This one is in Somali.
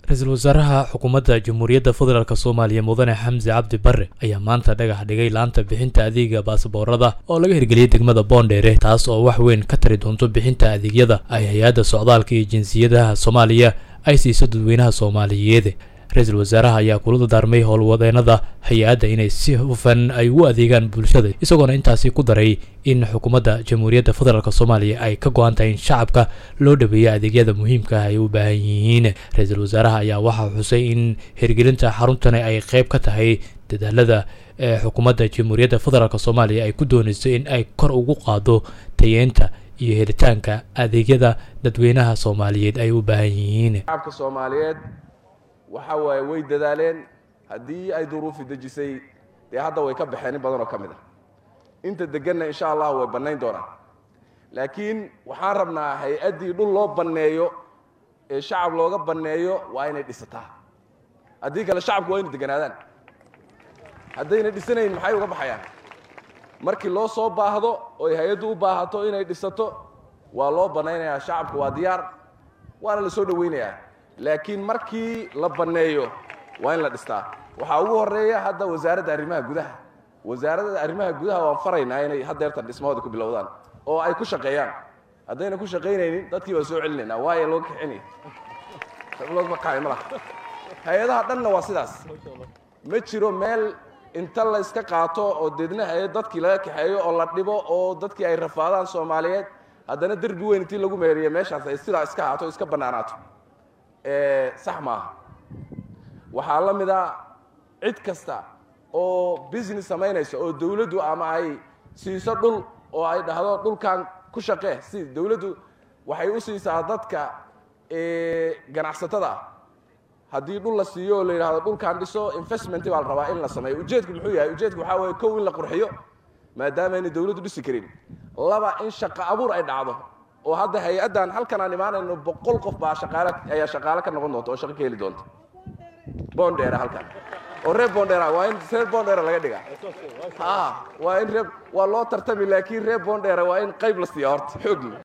ra-iisul wasaaraha xukuumadda jamhuuriyadda federaalk soomaaliya mudane xamse cabdi bare ayaa maanta dhagax dhigay laanta bixinta adeega baasaboorada oo laga hirgeliyey degmada boondheere taas oo wax weyn ka tari doonto bixinta adeegyada ay hay-adda socdaalka iyo jinsiyadaha soomaaliya ay siiso dadweynaha soomaaliyeed ra-iisul wasaaraha ayaa kula dardaarmay howlwadeenada hay-adda inay si hufan ay ugu adeegaan bulshada isagoona intaasi ku daray in xukuumadda jamhuuriyadda federaalk soomaaliya ay ka go-an tahay in shacabka loo dhaweeyo adeegyada muhiimka ah ay u baahan yihiin ra-iisul wasaaraha ayaa waxaa xusay in hirgelinta xaruntani ay qeyb ka tahay dadaalada ee xukuumadda jamhuuriyadda federaalk soomaaliya ay ku doonayso in ay kor ugu qaado tayeenta iyo helitaanka adeegyada dadweynaha soomaaliyeed ay u baahan yihiin shacabka soomaaliyeed waxa waaye way dadaaleen haddii ay duruufi dejisay dee hadda way ka baxeen in badan oo ka mid ah inta deganna insha allah way bannayn doonaan laakiin waxaan rabnaa hay-addii dhul loo banneeyo ee shacab looga banneeyo waa inay dhisataa haddii kale shacabku waa inay deganaadaan haddayna dhisanayn maxay uga baxayaan markii loo soo baahdo oy hay-addu u baahato inay dhisato waa loo bannaynayaa shacabku waa diyaar waana la soo dhowaynayaa laakiin markii la banneeyo waa in la dhistaa waxaa ugu horeeya hadda wasaaradda arrimaha gudaha wasaaradda arrimaha gudaha waan faraynaa inay haddeertan dhismahooda ku bilowdaan oo ay ku shaqeeyaan haddayna ku shaqaynaynin dadkii baan soo celinaynaa waayo loo kixinay looga qaay ma laha hay-adaha dhanna waa sidaas ma jiro meel inta la iska qaato oo deedna hay-ad dadkii laga kaxeeyo oo la dhibo oo dadkii ay rafaadaan soomaaliyeed haddana derbi weyn intii lagu meeriyo meeshaas ay sidaa iska haato iska bannaanaato sax maaha waxaa la mid a cid kasta oo business samaynaysa oo dawladdu ama ay siiso dhul oo ay dhahdo dhulkan ku shaqee si dawladdu waxay u siisaa dadka ganacsatada haddii dhul la siiyo oo la yidhahdo dhulkan dhiso investment baa la rabaa in la sameeyo ujeedku muxuu yahay ujeedku waxaa weeye kow in la qurxiyo maadaama aynay dawladdu dhisi karin laba in shaqo abuur ay dhacdo oo hadda hay-addan halkan aan imaanayno boqol qof baa shaqaale ayaa shaqaale ka noqon doonta oo shaqo ka heli doonta bondera halkan oo reer bondera waa in reer bondera laga dhigaa a waa in reer waa loo tartami laakiin reer bondera waa in qayb la siiya horta xoogli